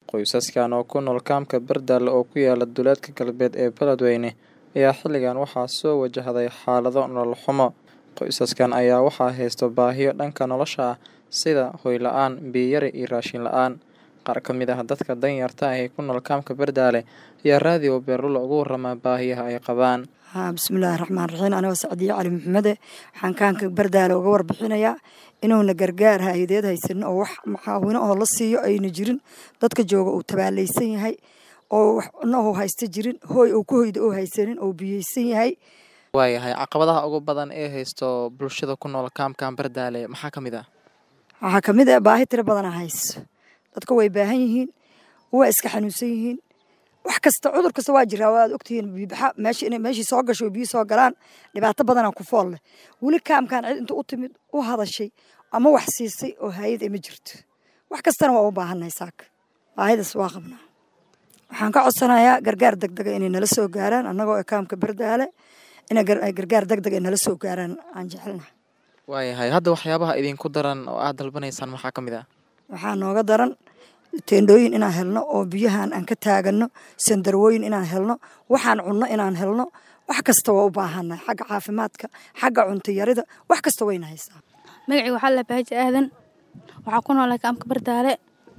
Qoysaskan oo ku nool kaamka Bardaale oo ku yaala duleedka galbeed ee Beledweyne ayaa xilligan waxaa soo wajahday xaalado nolol xumo. Qoysaskan ayaa waxaa haysta baahiyo dhanka nolosha ah sida hoy la'aan, biyo yari iyo raashin la'aan. Qaar ka mid ah dadka danyarta ah ee ku nool kaamka Bardaale ayaa Radio Beerlulo uga warama baahiyaha ay qabaan. bismillaahi raxmaan raxiim anigoo sacdiye cali maxamede waxaan kaanka bardaale uga warbixinayaa inuuna gargaar hay-adeed haysanin oo wax maxaawino oo la siiyo ayna jirin dadka jooga uu tabaalaysan yahay oo wax cunno uu haysta jirin hooy uu ku hoyda uu haysanin oo biyeysan yahay waayahay caqabadaha ugu badan ee haysto bulshada ku nool kaamkan Bardaale maxaa ka mid ah waxaa kamid ah baahi tiro badana hayso dadka way baahan yihiin waa iska xanuunsan yihiin wax kasta cudur kasta waa jiraa waad ogtihiin biibaxa meesha inay meeshii soo gasho oo biyo soo galaan dhibaato badanaa ku fool leh weli kaamkan cid inta u timid u hadashay ama wax siisay oo hayad ma jirto wax kastana waa u baahannahay saaka baahidaas waa qabnaa waxaan ka codsanayaa gargaar degdega inay nala soo gaaraan annagoo ee kaamka bardaale inay gargaar degdeg ay nala soo gaaraan aan jecelnahay waayahay hadda waxyaabaha idinku daran oo aad dalbanaysaan maxaa ka mid ah waxaa nooga daran teendhooyin inaan helno oo biyahan aan ka taagano sandarwooyin inaan helno waxaan cunno inaan helno wax kasta waa u baahannahay xagga caafimaadka xagga cunto yarida wax kasta wayna haysaa magacii waxaa la baaji aadan waxaa ku noolay kaamka bardaale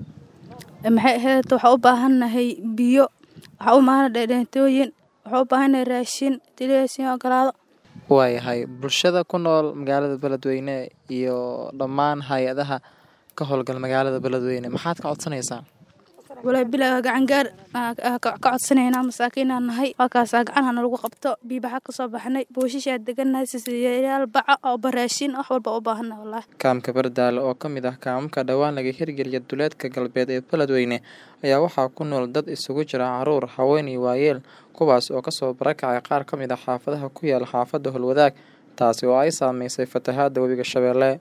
maxay ahayd waxaa u baahannahay biyo waxaa u baahannahay dheedheentooyin waxaa u baahannahay raashin tileysin ogolaado waayahay bulshada ku nool magaalada beledweyne iyo dhammaan hay-adaha ka howlgal magaalada beledweyne maxaad ka codsanaysaa walaa bilaa gacangaar ka codsanaynaa masaakiinaan nahay halkaasaa gacanha nalagu qabto biibaxa kasoo baxnay booshishaa degannahay sisiyayaal baca oo baraashin wax walba u baahanna wallaahi kaamka bardaale oo ka mid ah kaamamka dhowaan laga hirgeliya duleedka galbeed ee beledweyne ayaa waxaa ku nool dad isugu jira caruur haween iyo waayeel kuwaas oo kasoo barakacay qaar ka mid ah xaafadaha ku yaala xaafadda holwadaag taasi oo ay saameysay fatahaadda webiga shabeelle